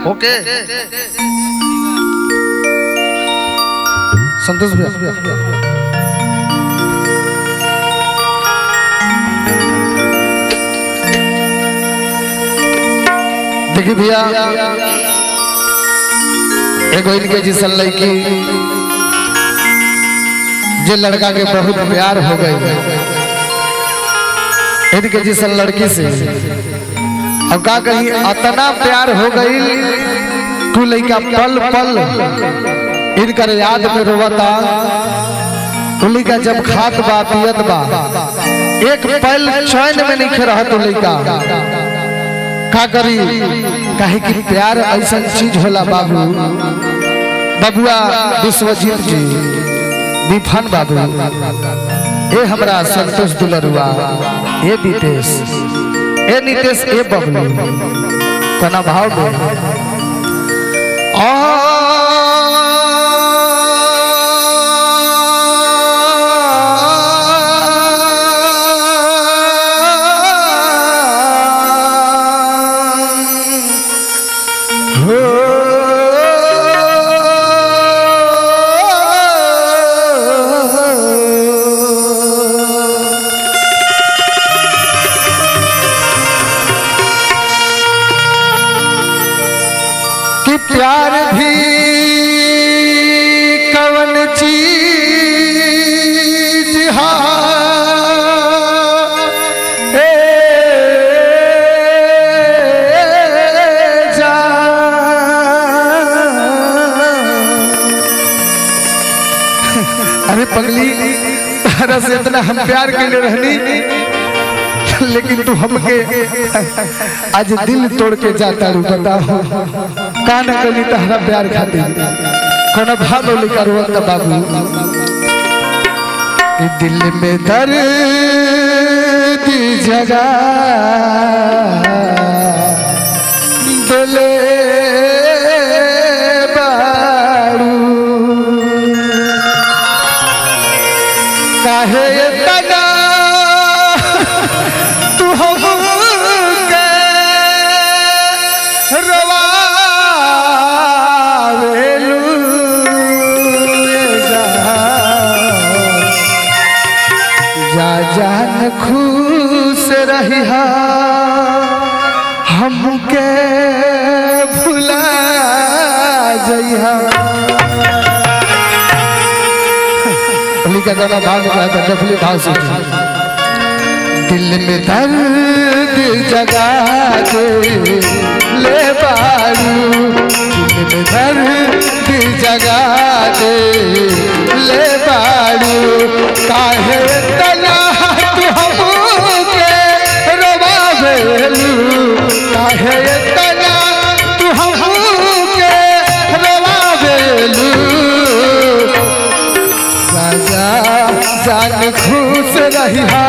ओके संतोष भैया देखिए भैया एगो इनके जिसन लड़की जे लड़का के बहुत प्यार हो गई इनके जिसन लड़की से अब का कही अतना प्यार हो गई तू लड़का पल पल इनकर याद में रोवता तू लड़का जब खात बा पियत बा एक पल चैन में नहीं रहा तू लड़का का करी काहे कि प्यार ऐसा चीज होला बाबू बबुआ विश्वजीत जी विफन बाबू ए हमरा संतोष दुलरुआ ए विदेश ए नितेश ए बबलू कना भाव में कि प्यार भी कवन चीज हा ए जान। अरे पगली तारा से इतना हम प्यार के लिए रहनी लेकिन तू हमके आज दिल तोड़ के जाता रू बताओ कान कली तहरा प्यार खातिर कोनो भाव लिखा रोत बाबू ई दिल में दर्द जगा दिले बारू काहे तना तू हमके रवावेलू ये जान। जा जान खुश रहिहा हमके भुला जइहा उन्हीं का गाना भाग रहा था डफली भाव से दिल में दर्द जगा दे ले बारू दिल में दर्द जगा दे ले बारू काहे तना तू हमके रवावेलू काहे तना तू हमके रवावेलू राजा जान खुश रहिहा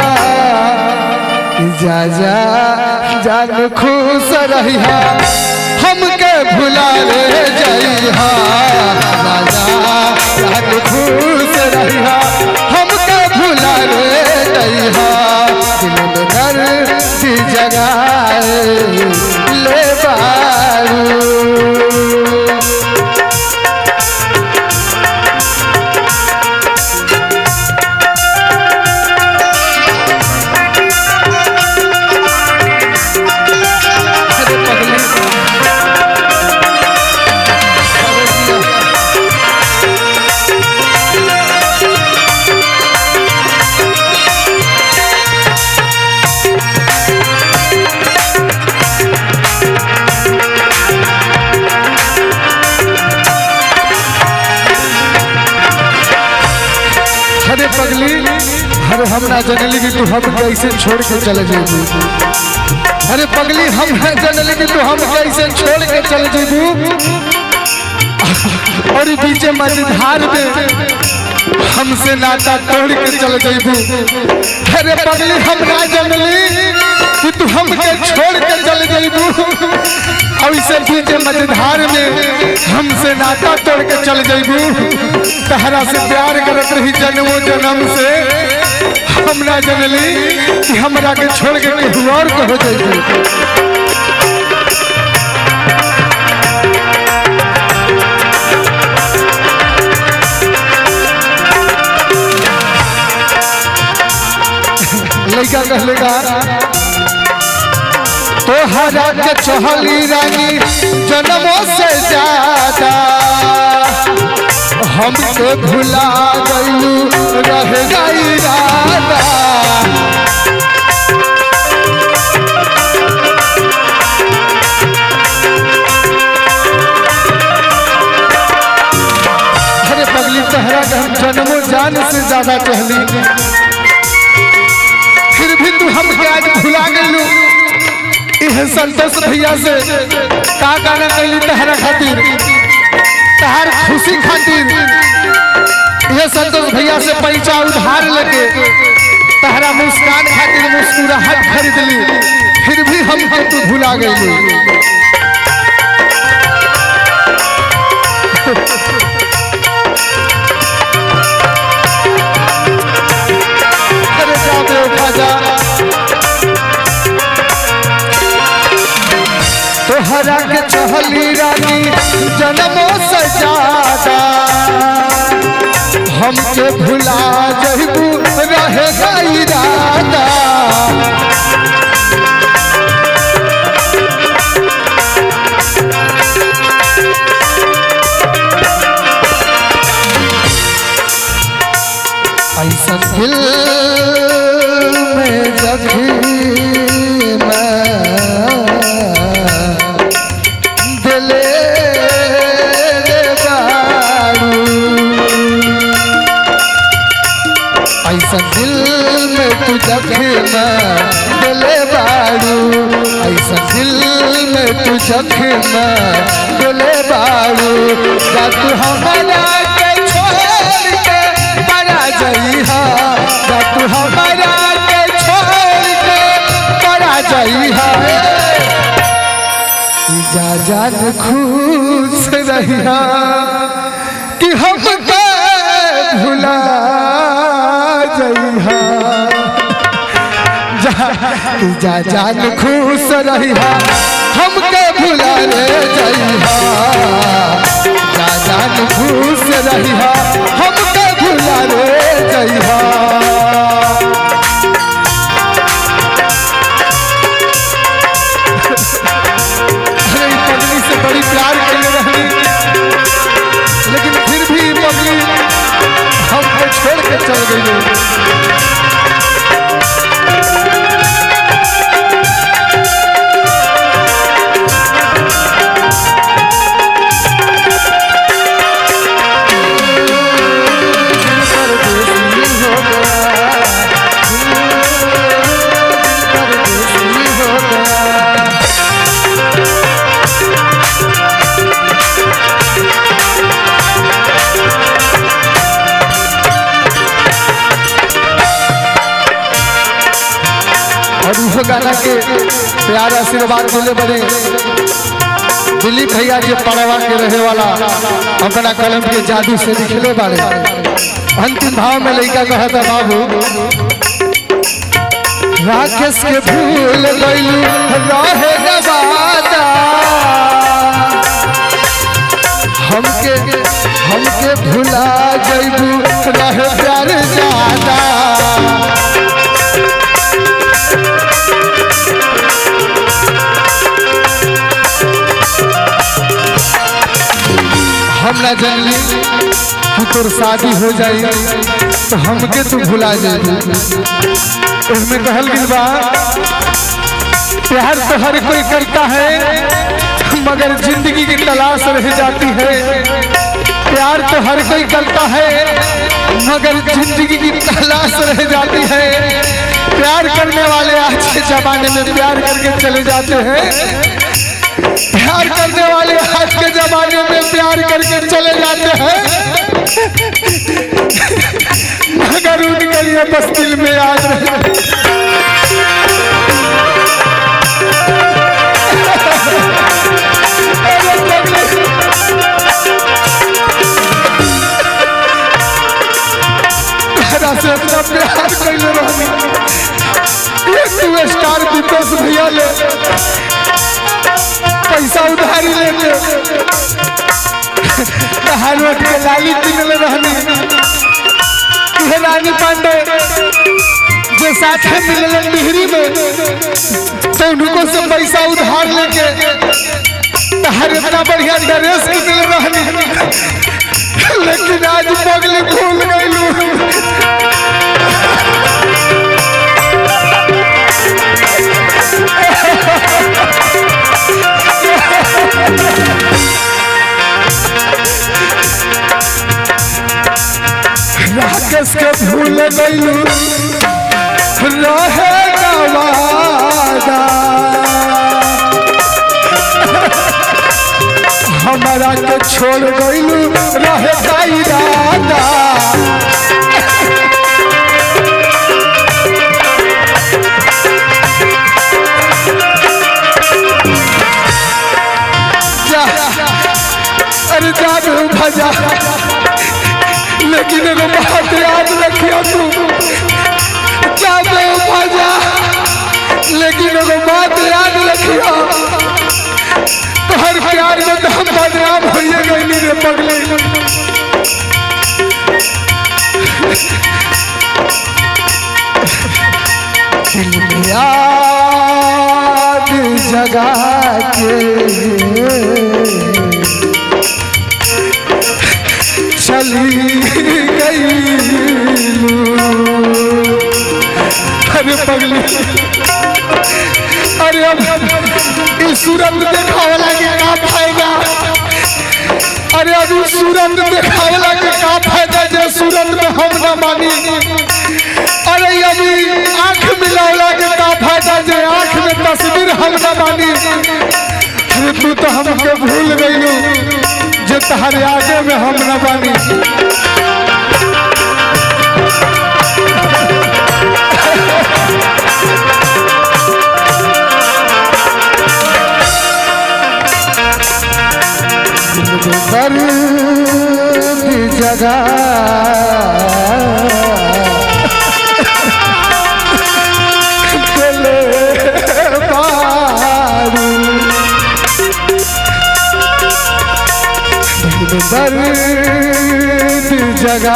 जा जा जान खुश रहिहा हमके भुला ले जइहा राजा जान खुश रहिहा हमके भुला ले जइहा दिल में दर्द जगाए ले बारू अरे पगली अरे पगली अरे हम ना जनली कि तू हम कैसे छोड़ के चले जेबू अरे पगली हम ना जनली कि तू हम कैसे छोड़ के चले जेबू और पीछे मझधार में हमसे नाता तोड़ के चल जेबू अरे पगली हम ना जनली कि तू हमके छोड़ के चल जेबू और इसे पीछे मझधार में हमसे नाता तोड़ के चल जेबू तहरा से प्यार करत रही जन्मों जन्म से हम ना जनली कि हमरा के छोड़ के केहू और को हो जाइए लड़का कहलेगा तोहरा के चहली रानी जन्मों से ज्यादा हमके भुला गईलू रह गई राधा अरे पगली तहरा के हम जन्मों जान से ज्यादा कहली फिर भी तू हमके आज भुला गईलू इह संतोष भैया से का गाना कैली तहरा खातिर तहार खुशी खातिर यह संतोष भैया से पैसा उधार लेके तहरा मुस्कान खातिर मुस्कुराहट खरीद ली फिर भी हमके तू भुला गई अरे जा बेवफा जा तोहरा के चहली रानी जन्मों से ज्यादा हमके भुला जहबू रहेगा इरादा ऐसा दिल में जखम दिले रे बारू ऐसा दिल में तू जखम दिले बारू ऐसा दिल में तू जखम दिले बारू जा तू हमारा के छोड़ के परा जइहा जा तू हमारा के छोड़ के परा जइहा जा जान खुश रहिया कि हमके भुला जइहा जा कि जा जान खुश रहिया हमके भुला रे जइहा जा जान खुश रहिया हमके भुला रे जइहा अरे ई पगली से बड़ी प्यार करने रही लेकिन फिर भी ई पगली हमको छोड़ के चल गई परदेसी हो गया परदेसी हो गया और उहो गाना के प्यार आशीर्वाद मिले बड़े दिलीप भैया के पड़वा के रहे वाला अपना कलम के जादू से लिखले बारे अंतिम भाव में लड़का कहा था बाबू राकेश के भूल गईलू रहे गवादा हमके हमके भुला जइबू रहे प्यार ज्यादा हम ना जानली कि तोर शादी हो जाई तो हमके तू भुला जाई उसमें कहल गई बा प्यार तो हर कोई करता है मगर जिंदगी की तलाश रह जाती है प्यार तो हर कोई करता है मगर जिंदगी की तलाश रह जाती है प्यार करने वाले आज के जमाने में प्यार करके चले जाते हैं प्यार करने वाले आज के जमाने में प्यार करके चले जाते हैं मगर उनके लिए बस दिल में याद रहे अरे पगले। तहरा से अपना प्यार कैले रहनी एक तू स्टार दीपेश भैया ले पैसा उधारी लेके हालवट के लाली किनले रहनी ये रानी पांडे जो साथे मिलल डिहरी में तो उनको से पैसा उधार लेके तहर इतना बढ़िया ड्रेस किनले रहनी लेकिन आज पगली भूल गईलू राकेश के भूल गईलू रहे गवादा हमारा के छोड़ गईलू रहे का इरादा जा अरे जा रे भजा लेकिन एगो बात याद रखियो तू जा रे भजा लेकिन एगो बात याद रखियो तोहर प्यार में तो हम बदनाम होइए गईली रे पगली दिल में याद जगा के चली गई अरे पगली अरे अब इस सूरत देखावला के का फायदा अरे अब इस सूरत देखावला के का फायदा जे सूरत में हम न मानी अरे अभी आंख मिलावला के का फायदा जे आंख में तस्वीर हम न मानी अरे तू तो हमके भूल गईलू जे तहरे आगे में हम न बानी दर्द जगा दिले बारू दर्द जगा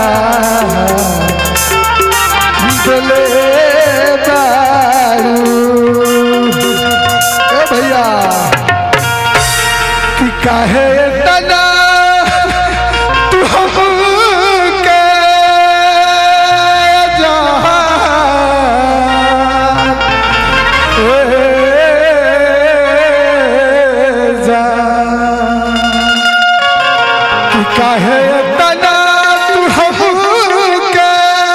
दिले बारू ए भैया कि काहे तना तू हमके जान ए जान कि काहे तना तू हमके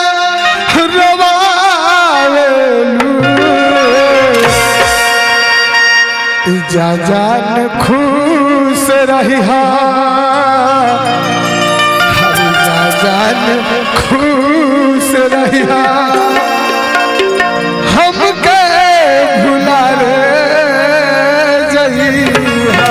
रवावेलू जा जान खुश रही हर जा जान खुश रही हमके भुला रे जइहा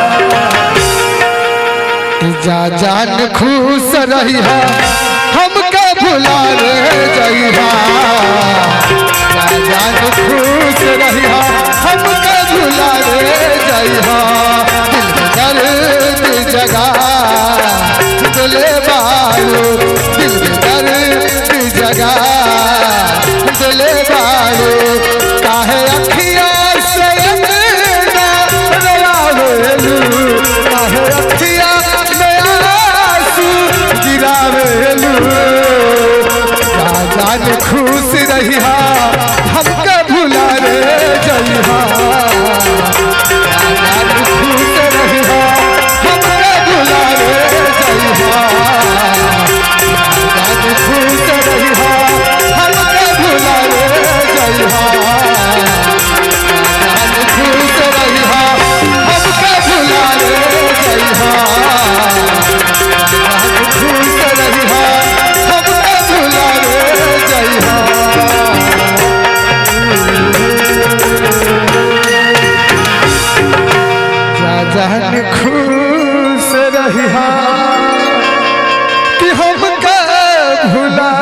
जा जान खुश रही हमके भुला रे जइहा जा जान खुश रही हमके भुला रे जइहा दिल में दर्द जगा दिले बारू दिल में दर्द जगा दिले बारू काहे अखिया से अंगना रवावेलू काहे अखिया में आंसू गिरावेलू जा जान खुश रहिहा हमके भुला रे जइहा जा जान खुश रहिहा हमके भुला रे जइहा जा जान खुश रहिहा हमके भुला रे जइहा जा जान खुश रहिहा हमके भुला रे जइहा जान खुश रहिहा हमके भुला रे जइहा जा जान खुश रहिहा कि हमके भुला